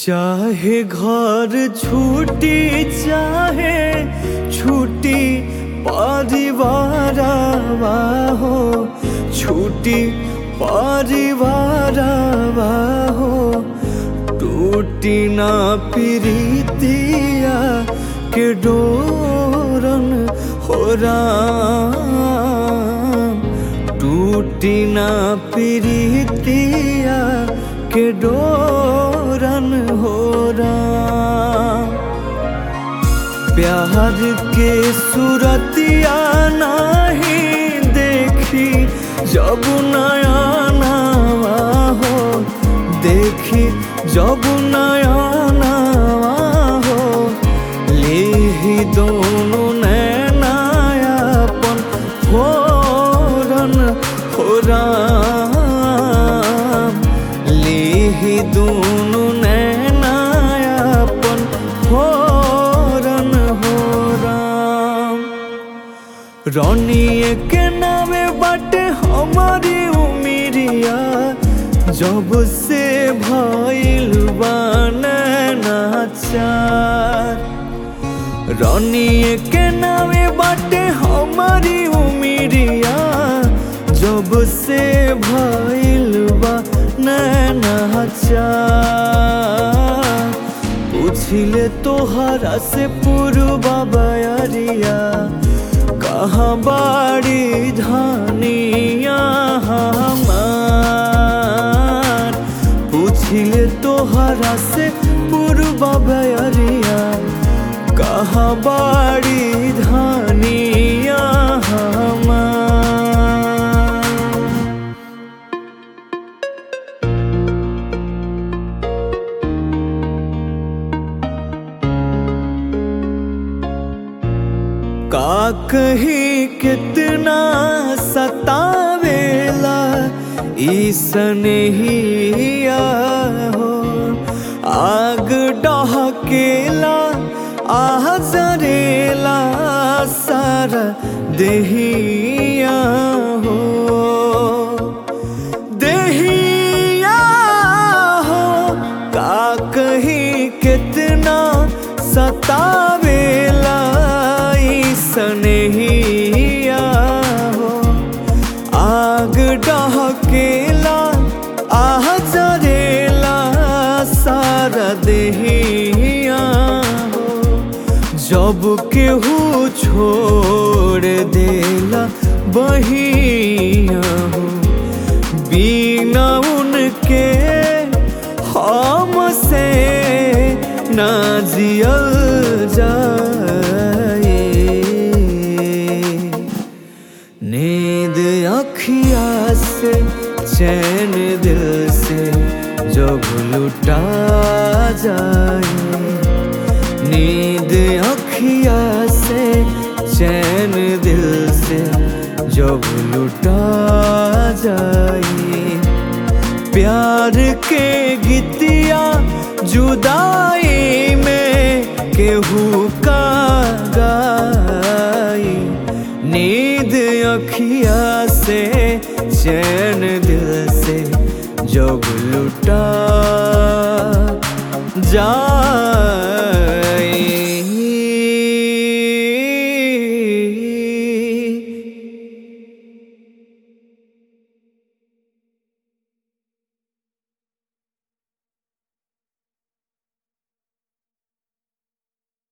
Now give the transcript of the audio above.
चाहे घर छूटी चाहे छूटी परिवार हो छूटी परिवार हो टूटी ना प्रीतिया के डोरन हो राम टूटी ना प्रीतिया के डोरन हो राम प्यार के सूरतिया नहीं देखी जब नया नवा हो देखी जब नया नवा हो ले ही दोनों नैनायापन फोरन हो राम ले ही दोनों नैनायापन फोरन हो राम रनिए के नामे बाटे हमारी उमिरिया जब से भइल नाचार रनिए के नामे बाटे हमारी उमिरिया जब से भइल नाचार पूछिले तोहरा से पूर्वा बयरिया कहाँ बाड़ी धानिया हमार पूछिले तोहरा से पूर्वा बयरिया कहाँ बाड़ी धानिया हमार का कही कितना सतावेला ईसनहिया हो आग डहकेला आह जरेला सारा देहिया हो देहिया हो का कही कितना सतावेला सनहिया हो आग डहकेला आह जरेला सारा देहिया हो जब केहू छोड़ देला बहिया हो बिना उनके हमसे ना जियल जाए नींद अखिया से चैन दिल से जब लुटा जाए नींद अखिया से चैन दिल से जब लुटा जाए प्यार के गीतिया जुदाई में केहू का गाई नींद अखिया से चैन दिल से जब लुटा जा